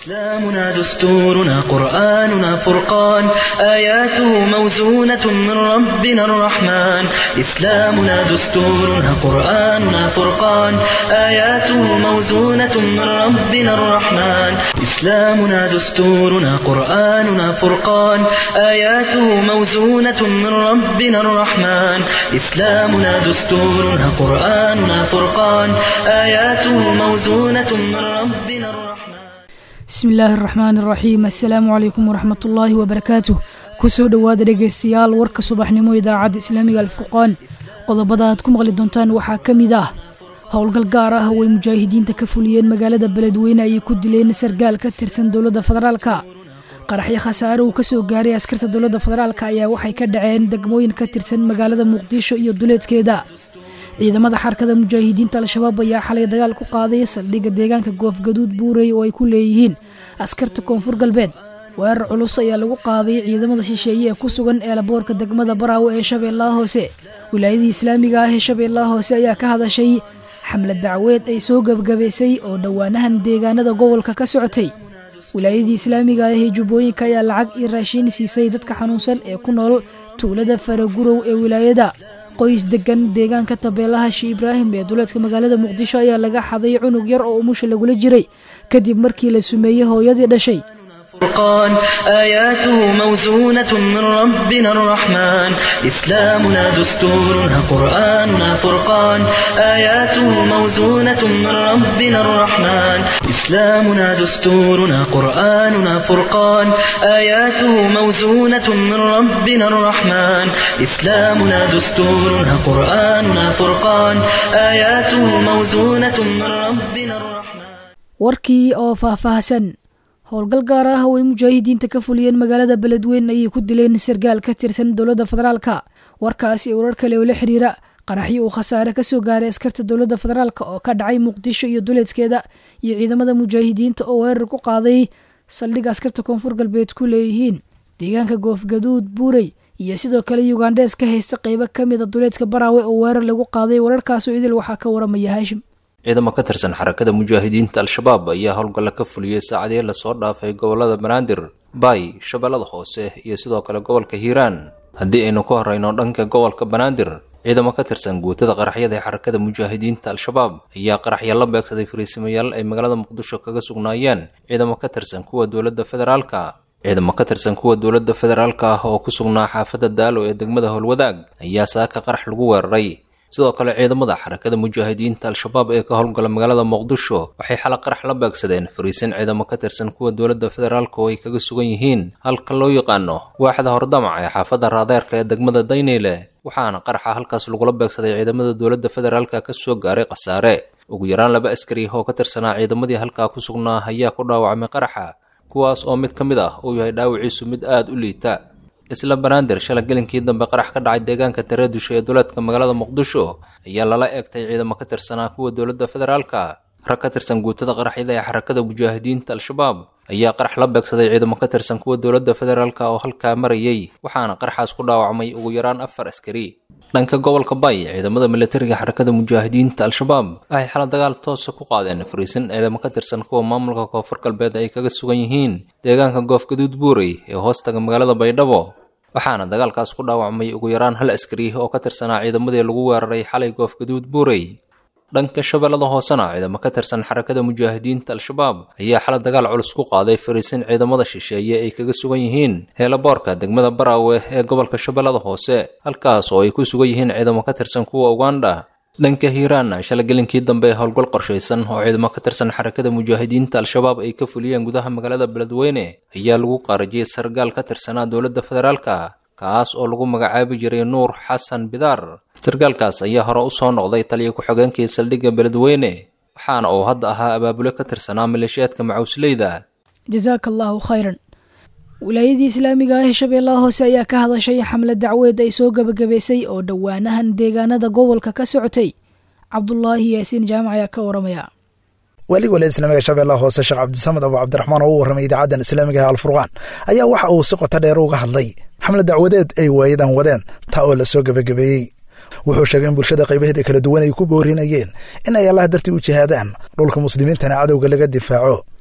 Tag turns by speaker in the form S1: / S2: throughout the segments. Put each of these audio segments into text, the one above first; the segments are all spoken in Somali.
S1: إسلامنا دستورنا قرآننا فرقان آياته موزونة من ربنا الرحمن إسلامنا دستورنا قرآننا فرقان آياته موزونة من ربنا الرحمن إسلامنا دستورنا قرآننا فرقان آياته موزونة من ربنا الرحمن إسلامنا دستورنا قرآننا فرقان آياته موزونة من ربنا الرحمن
S2: bismi illaahi araxmaan iraxiim assalaamu calaykum waraxmat ullaahi wabarakaatuh kusoo dhowaada dhegaystayaal warka subaxnimo idaacadda islaamiga alfurqaan qodobada aad ku maqli doontaan waxaa ka mid ah howlgal gaar ah way mujaahidiinta ka fuliyeen magaalada beledweyne ayay ku dileen sargaal ka tirsan dowladda federaalka qaraxyo khasaare uu kasoo gaaray askarta dowladda federaalka ayaa waxay ka dhaceen degmooyin ka tirsan magaalada muqdisho iyo duleedkeeda ciidamada xarkada mujaahidiinta al-shabaab ayaa xalay dagaal ku qaaday saldhigga deegaanka goofgaduud buurey oo ay ku leeyihiin askarta koonfur galbeed weerar culus ayaa lagu qaaday ciidamada shisheeye ee ku sugan eelaboorka degmada baraawo ee shabeellaha hoose wilaayadii islaamiga ah ee shabeellaha hoose ayaa ka hadashay xamlad dacweed ay soo gebagabaysay oo dhowaanahan deegaanada gobolka ka socotay wilaayadii islaamiga ah ee jubbooyinka ayaa lacag iyo raashiin siisay dadka xanuunsan ee ku nool tuulada faragurow ee wilaayada qoys degan deegaanka tabeelaha shi ibraahim ee duleedka magaalada muqdisho ayaa laga xaday cunug yar oo umusha lagula jiray kadib markii la sumeeyey hooyadii dhashay
S1: فرقان آياته موزونة من ربنا الرحمن إسلامنا دستورنا قرآننا فرقان آياته موزونة من ربنا الرحمن إسلامنا دستورنا قرآننا فرقان آياته موزونة من ربنا الرحمن إسلامنا دستورنا قرآننا فرقان آياته موزونة من ربنا الرحمن
S2: warkii oo faahfaahsan howlgal gaar ah oo ay mujaahidiinta ka fuliyeen magaalada beledweyne ayay ku dileen sargaal ka tirsan dowladda federaalka warkaasi iyo warar kale oo la xiriira qaraxyo uu khasaare kasoo gaaray askarta dowladda federaalk oo ka dhacay muqdisho iyo duleedkeeda iyo ciidamada mujaahidiinta oo weerar ku qaaday saldhigga askarta koonfur galbeed ku leeyihiin deegaanka goofgaduud buurey iyo sidoo kale yugandhees ka haysta qeybo ka mida duleedka baraawe oo weerar lagu qaaday wararkaasoo idil waxaa ka waramaya haashim
S3: ciidamo ka tirsan xarakada mujaahidiinta al-shabaab ayaa howlgalla ka fuliyey saacadii lasoo dhaafay gobolada banaadir baay shabeellada hoose iyo sidoo kale gobolka hiiraan haddii aynu ka horeyno dhanka gobolka banaadir ciidamo ka tirsan guutada qaraxyada ee xarakada mujaahidiinta al-shabaab ayaa qaraxya la beegsaday fariisimayaal ay magaalada muqdisho kaga sugnaayeen ciidamo ka tirsan kuwa dowladda federaalka ciidamo ka tirsan kuwa dowladda federaalka ah oo ku sugnaa xaafadda daalo ee degmada howlwadaag ayaa saaka qarax lagu weeraray sidoo kale ciidamada xarakada mujaahidiinta al-shabaab ee ka howlgala magaalada muqdisho waxay xala qarax la beegsadeen fariisin ciidamo ka tirsan kuwa dowladda federaalka oo ay kaga sugan yihiin halka loo yaqaano waaxda hordamac ee xaafadda raadeerka ee degmada dayneyle waxaana qaraxa halkaas lagula beegsaday ciidamada dowladda federaalka ka soo gaaray khasaare ugu yaraan laba askari oo ka tirsanaa ciidamadii halkaa ku sugnaa ayaa ku dhaawacmay qaraxa kuwaas oo mid ka mid ah uu yahay dhaawiciisu mid aada u liita isla banaadir shalay gelinkii dambe qarax ka dhacay deegaanka tareedusho ee duleedka magaalada muqdisho ayaa lala eegtay ciidamo ka tirsanaa kuwa dowladda federaalka rag ka tirsan guutada qaraxyada ee xarakada mujaahidiinta al-shabaab ayaa qarax la beegsaday ciidamo ka tirsan kuwa dowladda federaalka oo halkaa marayay waxaana qaraxaas ku dhaawacmay ugu yaraan afar askari dhanka gobolka bay ciidamada militariga xarakada mujaahidiinta al-shabaab waxay xala dagaal toosa ku qaadeen fariisin ciidamo ka tirsan kuwa maamulka koonfur galbeed ay kaga sugan yihiin deegaanka goofgaduud buurey ee hoostaga magaalada baydhabo waxaana dagaalkaas ku dhaawacmay ugu yaraan hal askari oo ka tirsanaa ciidamadii lagu weeraray xalay goofgaduud buurey dhanka shabeellada hoosena ciidamo ka tirsan xarakada mujaahidiinta al-shabaab ayaa xala dagaal culus ku qaaday fariisin ciidamada shisheeye ay kaga sugan yihiin heelaboorka degmada baraawe ee gobolka shabeellada hoose halkaas oo ay ku sugan yihiin ciidamo ka tirsan kuwa uganda dhanka hiiraanna shala gelinkii dambe howlgal qorshaysan oo ciidamo ka tirsan xarakada mujaahidiinta al-shabaab ay ka fuliyeen gudaha magaalada beledweyne ayaa lagu qaarajiyey sargaal ka tirsanaa dowladda federaalka kaas oo lagu magacaabi jiray nuur xasan bidaar sargaalkaas ayaa hore usoo noqday taliya ku-xigeenkii saldhigga beledweyne waxaana uu hadda ahaa abaabule ka tirsanaa maleeshiyaadka macuusleyda
S2: jasaaka allaahu khayran wilaayadii islaamiga ah ee shabeellaha hoose ayaa ka hadashay xamlad dacweed ay soo gebagabaysay oo dhowaanahan deegaanada gobolka ka socotay cabdulaahi yaasiin jaamac ayaa ka waramaya
S4: weliga waliada islaamiga shabeellaha hoose sheekh cabdisamed abu cabdiraxmaan oo u warramay idaacadan islaamiga ah alfurqaan ayaa waxa uu si qoto dheer uga hadlay xamlad dacwadeed ay waayadan wadeen taa oo la soo gebagabeeyey wuxuu sheegay in bulshada qaybaheeda kala duwan ay ku boorinayeen in ay allah dartii u jihaadaan dhulka muslimiintana cadowga laga difaaco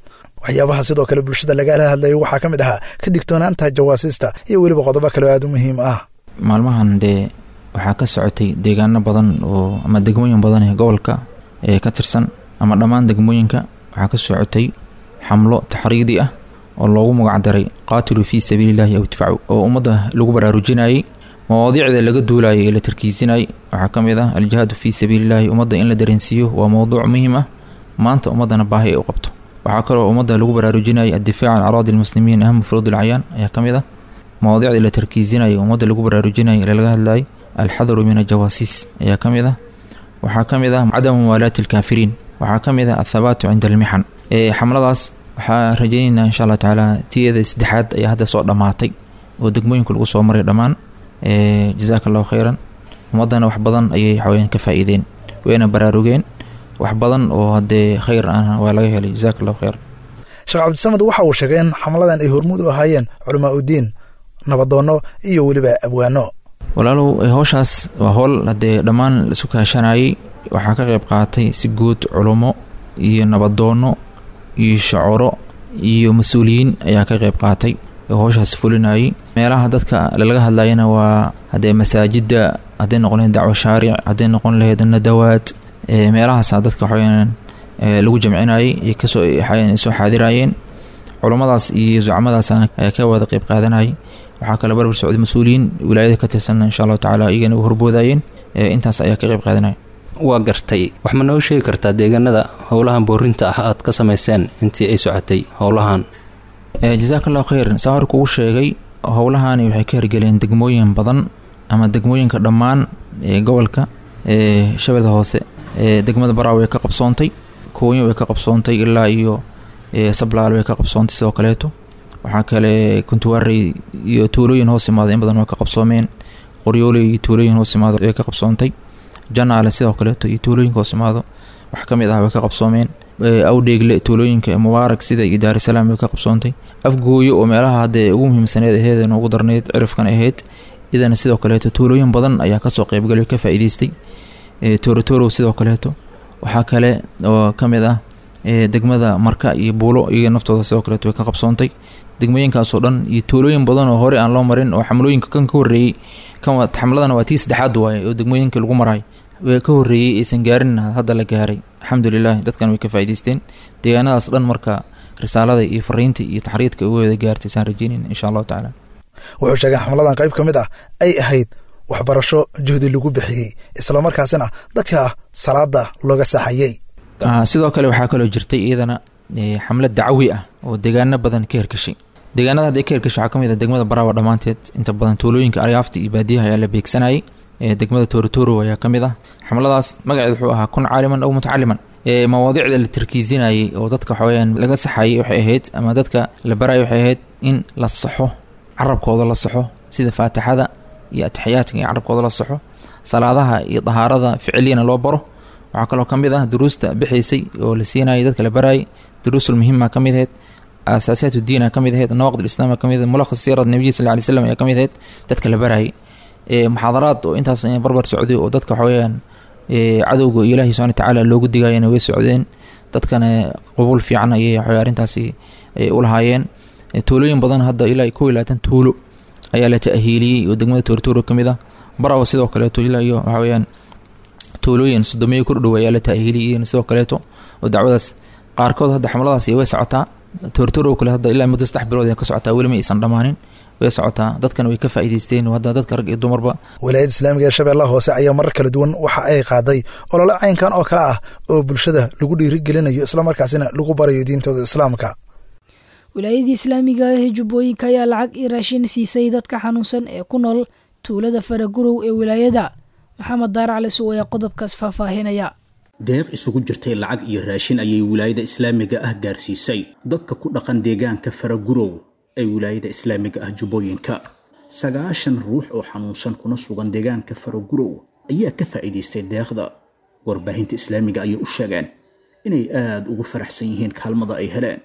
S4: waxyaabaha sidoo kale bulshada lagala hadlayay waxaa ka mid ahaa ka digtoonaanta jawaasiista iyo weliba qodobo kale oo aada u muhiim ah
S5: maalmahan dee waxaa ka socotay deegaano badan oo ama degmooyin badan ee gobolka ee ka tirsan ama dhammaan degmooyinka waxaa ka socotay xamlo taxriidi ah oo loogu magacdaray qaatiluu fii sabiilillahi aw idfacu oo ummadda lagu baraarujinayay mawaadiicda laga duulayay ee la tarkiisinayay waxaa ka mid ah aljihaadu fii sabiilillahi ummadda in la dareensiiyo waa mowduuc muhiim ah maanta ummaddana baahi ay u qabto waxaa kaloo ummadda lagu baraarujinayay addifaac can araadi lmuslimiin aham furuud alcayyaan ayaa ka mid ah mawaadiicda la tarkiisinayay ummadda lagu baraarujinayay ee laga hadlayay alxadaru min ajawaasiis ayaa ka mid ah waxaa ka mid ah cadamu muwaalaati alkaafiriin waxaa ka mid ah athabaatu cinda almixan ee xamladaas waxaa rajaynaynaa insha allah tacaala tiyada saddexaad ayaa hadda soo dhammaatay oo degmooyinka lagu soo maray dhammaan jazaaka allahu khayran ummaddana wax badan ayay waxaweyaan ka faa-iideen wayna baraarugeen wax badan oo haddee khayr ah waa laga helay jazaaka allahu khayran
S4: sheekh cabdisamed waxa uu sheegay in xamladan ay hormuud u ahaayeen culamaa udiin nabadoonno iyo weliba abwaano
S5: walaalow howshaas waa howl haddee dhammaan laisu kaashanayay waxaa ka qayb qaatay si guud culummo iyo nabadoonno iyo shacoro iyo mas-uuliyiin ayaa ka qayb qaatay oo howshaas fulinayay meelaha dadka lalaga hadlayana waa haddee masaajidda hadday noqon lahayd dacwo shaaric hadday noqon lahayd nadawaad meelahaasa dadka waxaweyaan lagu jamcinayay iyo kasoo soo xaadirayeen culummadaas iyo zucmadaasana ayaa ka wada qayb qaadanayay waxaa kale barbar socday mas-uuliyiin wilaayada ka tirsan insha allahu tacala iyagana u horboodayeen intaas ayaa ka qayb qaadanaya
S3: waa gartay wax ma noo sheegi kartaa deegaanada howlahan boorinta ah aad ka samayseen intii ay socotay howlahan
S5: jazaaka allahu khayran saa hor kugu sheegay howlahani waxay ka hirgeleen degmooyin badan ama degmooyinka dhammaan gobolka shabeelda hoose degmada baraa way ka qabsoontay koonya way ka qabsoontay ilaa iyo sablaal way ka qabsoontay sidoo kaleeto waxaa kale kuntuwaarey iyo tuulooyin hoos imaada in badan way ka qabsoomeen qoryooley iyo tuulooyin hoos imaado way ka qabsoontay janaale sidoo kaleeto iyo tuulooyinka hoos imaado wax ka mid ah way ka qabsoomeen awdheegle tuulooyinka mubaarak sida iyo daarisalaam way ka qabsoontay afgooyo oo meelaha haddee ugu muhiimsaneed aheed noogu darneyd cirifkan ahayd idana sidoo kaleeto tuulooyin badan ayaa kasoo qeybgalay ka faa-iideystay torotorow sidoo kaleeto waxaa kale oo ka mid ah degmada marka iyo buulo iyaga naftooda sidoo kaleeto way ka qabsoontay degmooyinkaasoo dhan iyo tuulooyin badan oo hore aan loo marin oo xamlooyinka kan ka horreeyey xamladana waa tii saddexaad waaye oo degmooyinka lagu maraay ka horreeyey aysan gaarin hadda la gaaray alxamdulilah dadkan way ka faa'idaysteen deegaanadaas dhan marka risaalada iyo fariinta iyo taxriidka uga wada gaartay saan rajeynayn insha allahu tacaala
S4: wuxuu sheegay xamladan qayb ka mid ah ay ahayd waxbarasho juhdi lagu bixiyey islamarkaasina dadka salaada looga saxayey
S5: sidoo kale waxaa kaloo jirtay iyadana xamlad dacwi ah oo deegaano badan ka herkashay deegaanada hadday ka herkashay waxaa ka mid ah degmada baraawa dhammaanteed inta badan tuulooyinka aryaafta iyo baadiyaha ayaa la beegsanayay degmada toorotoro ayaa ka mid ah xamladaas magaceed wuxuu ahaa kun caaliman aw mutacaliman mawaadiicda la tarkiisinayay oo dadka waxaweyaan laga saxayay waxay ahayd ama dadka la barayay waxay ahayd in la saxo carabkooda la saxo sida faatixada iyo atixiyaadka in carabkooda la saxo salaadaha iyo dahaarada ficiliyana loo baro waxaa kaloo ka mid ah duruusta bixaysay oo la siinayay dadka la barayay duruusul muhima ka mid ahayd asaasiyaat diina ka mid ahayd nawaqid islaam ka mid ahayd mulakhas siirad nabiyi sal lay slam ayaa ka mid ahayd dadka la barayay muxaadaraad oo intaas barbar socday oo dadka waxaweyaan cadowga ilaahi subana watacaala loogu digayana way socdeen dadkana qabuul fiican ayay waxawey arrintaasi u lahaayeen tuulooyin badan hadda ilaa kow iyo labaatan tuulo ayaa la ta'hiiliyey oo degmada toortooro ka mid ah barawa sidoo kaleeto ilaa iyo waxaa weyaan tuulooyin sodomeeyo ku dhow ayaa la ta'hiiliyey sidoo kaleeto oo dacwadaas qaarkood hadda xamladaas way socotaa toortooro kale hadda ilaa muddo saddex bilood ka socotaa weli ma aysan dhammaanin way socotaa dadkan way ka faa'iidaysteen hadda dadka rag iyo dumarba
S4: wilaayadda islaamiga ee shabeellaha hoose ayaa marar kala duwan waxa ay qaaday olole caynkan oo kale ah oo bulshada lagu dhiirigelinayo islamarkaasina lagu barayo diintooda islaamka
S2: wilaayadii islaamiga ah ee jubbooyinka ayaa lacag iyo raashin siisay dadka xanuunsan ee ku nool tuulada faragurow ee wilaayada maxamed daaracli suw ayaa qodobkaas faahfaahinaya
S6: deeq isugu jirtay lacag iyo raashin ayay wilaayada islaamiga ah gaarsiisay dadka ku dhaqan deegaanka faragurow ee wilaayada islaamiga ah jubbooyinka sagaashan ruux oo xanuunsan kuna sugan deegaanka faragurow ayaa ka faa'iidaystay deeqda warbaahinta islaamiga ayay u sheegeen inay aada ugu faraxsan yihiin kaalmada ay heleen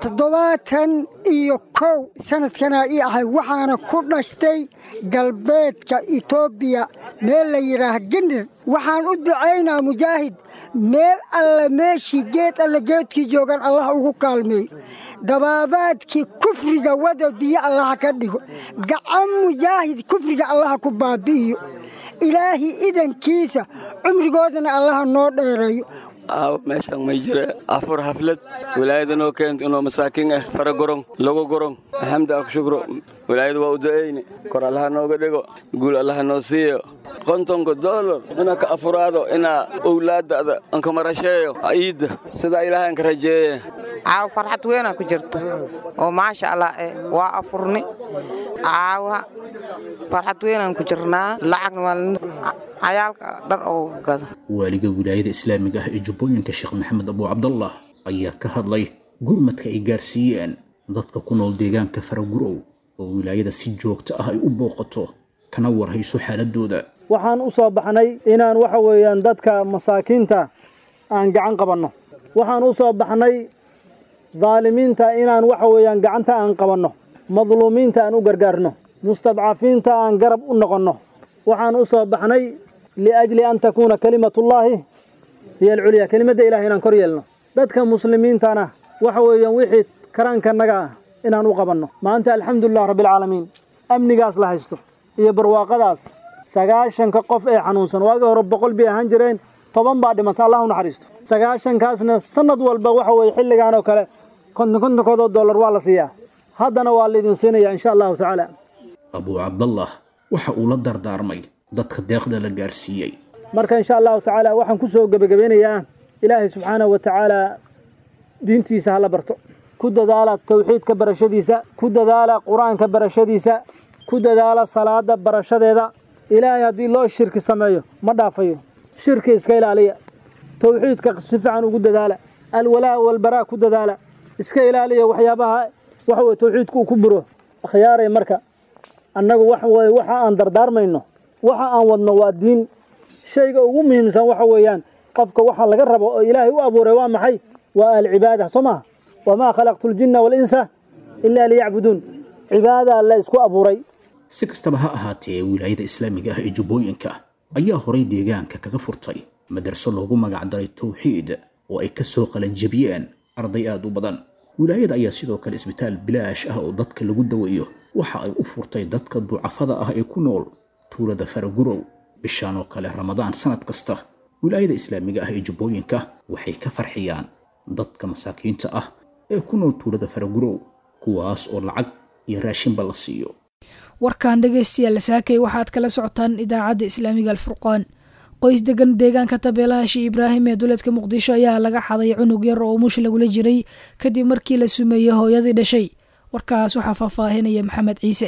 S7: toddobaatan iyo kow sanadkanaa ii ahay waxaana ku dhashtay galbeedka etoobiya meel la yidhaah gendir waxaan u ducaynaa mujaahid meel alle meeshii geed alle geedkii joogan allah ugu kaalmeey dabaabaadkii kufriga wada biyo allaha ka dhigo gacan mujaahid kufriga allaha ku baabi'iyo ilaahi idankiisa cumrigoodana allaha noo dheereeyo
S8: meeshaan may jira afur xaflad wilaayadanoo keento inoo masaakiin ah fara gorong lagu gorong alxamdu ak shukro wilaayada waa u du'ayne kor allaha nooga dhigo guul allaha noo siiyo kontonka doolar inaa ka afuraado inaa owlaadada anka marasheeyo ciidda sidaa ilaahay anka rajeeye
S9: caawa farxad weynaa ku jirta oo maasha allah eh waa afurni caawa farxad weynaan ku jirnaa lacagna waa cayaalka dhar oo gada
S6: waaliga wilaayada islaamiga ah ee jubbooyinka sheekh maxamed abu cabdallah ayaa ka hadlay gurmadka ay gaarsiiyeen dadka ku nool deegaanka faragurow oo wilaayada si joogto ah ay u booqato kana warhayso xaaladooda
S10: waxaan u soo baxnay inaan waxa weeyaan dadka masaakiinta aan gacan qabanno waxaan u soo baxnay daalimiinta inaan waxa weeyaan gacanta aan qabanno madluumiinta aan u gargaarno mustadcafiinta aan garab u noqonno waxaan u soo baxnay liajli an takuuna kalimatullaahi hiyo alculyaa kelimadda ilahay inaan kor yeelno dadka muslimiintana waxa weeyaan wixii karaankanaga ah inaan u qabanno maanta alxamdulilah rabbialcaalamiin amnigaas la haysto iyo barwaaqadaas sagaashanka qof ee xanuunsan waagii hore boqol bay ahaan jireen toban baa dhimata allah u naxariisto sagaashankaasna sannad walba waxa weeye xilligan oo kale konton kontonkoodoo dollar waa la siiyaa haddana waa laydin siinaya insha allahu tacaala
S6: abuu cabdallah waxa uu la dardaarmay dadka deeqda la gaarsiiyey
S10: marka insha allahu tacaala waxaan ku soo gebagabeynayaa ilaahay subxaanahu wa tacaala diintiisa hala barto ku dadaala tawxiidka barashadiisa ku dadaala qur-aanka barashadiisa ku dadaala salaada barashadeeda ilaahay haddii loo shirki sameeyo ma dhaafayo shirki iska ilaaliya tawxiidka si fiican ugu dadaala alwalaa walbaraa ku dadaala iska ilaaliya waxyaabaha waxa weye tawxiidku uu ku buro akhyaaray marka annagu wax weye waxa aan dardaarmayno waxa aan wadno waa diin shayga ugu muhiimsan waxa weeyaan qofka waxa laga rabo oo ilaahay u abuuray waa maxay waa alcibaada soo maha wamaa khalaqtu ljinna waalinsa ilaa liyacbuduun cibaada la isku abuuray
S6: si kastaba ha ahaatee wilaayada islaamiga ah ee jubbooyinka ayaa horay deegaanka kaga furtay madarso loogu magacdaray tawxiid oo ay ka soo qalanjabiyeen arday aad u badan wilaayada ayaa sidoo kale isbitaal bilaash ah oo dadka lagu daweeyo waxa ay u furtay dadka ducafada ah ee ku nool tuulada faragurow bishaan oo kale ramadaan sanad kasta wilaayada islaamiga ah ee jubbooyinka waxay ka farxiyaan dadka masaakiinta ah ee ku nool tuulada faragurow kuwaas oo lacag iyo raashinba la siiyo
S2: warkan dhegaystayaal saakay waxaad kala socotaan idaacadda islaamiga alfurqaan qoys degan deegaanka tabeelaha shii ibraahim ee duleedka muqdisho ayaa laga xaday cunug yar oo umush lagula jiray kadib markii la sumeeyey hooyadii dhashay warkaas waxaa faahfaahinaya maxamed ciise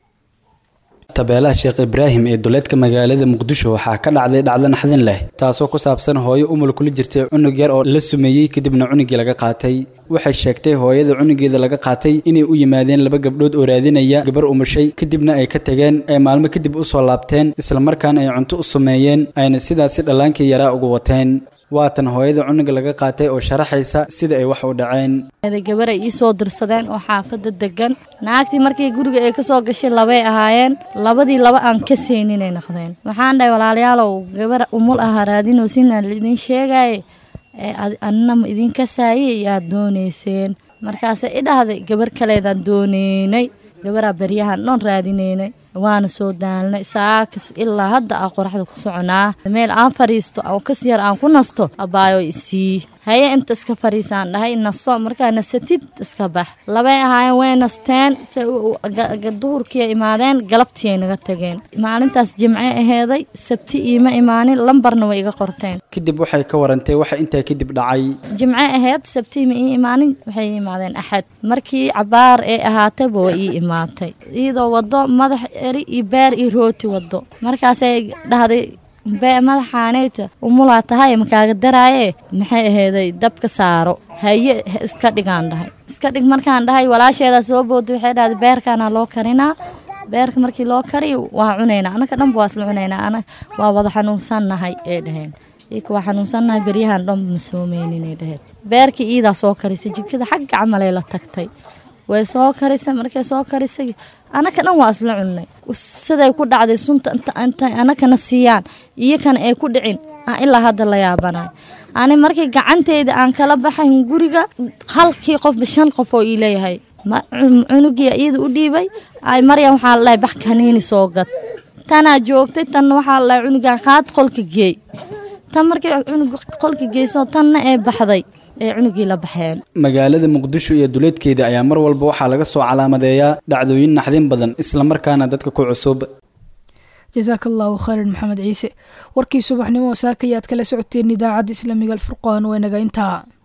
S11: tabeelaha sheekh ibraahim ee duleedka magaalada muqdisho waxaa ka dhacday dhacdo naxdin leh taasoo ku saabsan hooyo umul kula jirtay cunug yar oo la sumeeyey kadibna cunugii laga qaatay waxay sheegtay hooyada cunugeeda laga qaatay inay u yimaadeen laba gabdhood oo raadinaya gabar umushay kadibna ay ka tageen ay maalmo kadib u soo laabteen islamarkaana ay cunto u sameeyeen ayna sidaasi dhallaankii yaraa ugu wateen waatan hooyada cunuga laga qaatay oo sharaxaysa sida ay wax u dhaceen
S12: gabar ay ii soo dirsadeen oo xaafadda degan naagtii markii guriga ay ka soo gashay labay ahaayeen labadii laba aan ka seyninay noqdeen waxaan dhahay walaalayaalow gabar umul ahaa raadinoo sinaan laidin sheegaye anina ma idinka saayey yaad doonayseen markaase i dhahday gabar kaleedaan dooneynay gabaraa baryahan dhoon raadinaynay waana soo daalnay saakas ilaa hadda a qoraxda ku soconaa meel aan fadhiisto oo kas yar aan ku nasto abaayo isii haye inta iska fadhiisaan dhahay naso markaa nasatid iska bax labay ahaayeen way nasteen duhurkiiay imaadeen galabtiiay naga tageen maalintaas jimce aheeday sabti iima imaanin lambarna way iga qorteen
S11: kadib waxay ka warantay waxa intaa kadib dhacay
S12: jimce aheed sabti ma ii imaanin waxay ii imaadeen axad markii cabaar ee ahaatayba way ii imaatay iyadoo wado madax eri iyo beer iyo rooti wado markaasay dhahday madaxaaneyta umulaa tahay makaaga daraaye maxay aheeday dabka saaro haye iska dhigaan dhahay iska dhig markaan dhahay walaasheedaa soo booda waxay dhahday beerkaana loo karinaa beerka markii loo kariyo waa cunaynaa anaka dhanba waa isla cunaynaa waa wada xanuunsannahay ee dhaheen ika waa xanuunsannahay beryahan dhanba ma soomeynin ay dhaheen beerkii iidaa soo karisay jikada xagga camalay la tagtay way soo karisay markay soo karisay anaka dhan waa isla cunnay siday ku dhacday sunta intay anakana siiyaan iyakana ay ku dhicin aan ilaa hadda la yaabanayo ani markii gacanteyda aan kala baxayn guriga halkii qofba shan qof oo ii leeyahay cunugia iyada u dhiibay ay maryan waxaa lalahay bax kaniini soo gad tanaa joogtay tanna waxaa lalahay cunugan qaad qolka geey tan markii cunug qolka geyso tanna ee baxday ee cunugii la baxeen
S11: magaalada muqdisho iyo duleedkeeda ayaa mar walba waxaa laga soo calaamadeeyaa dhacdooyin naxdin badan islamarkaana dadka ku cusub
S2: jasaaka allahu khayran maxamed ciise warkii subaxnimo saaka ayaad kala socoteen idaacadda islaamiga alfurqaan waa inaga intaa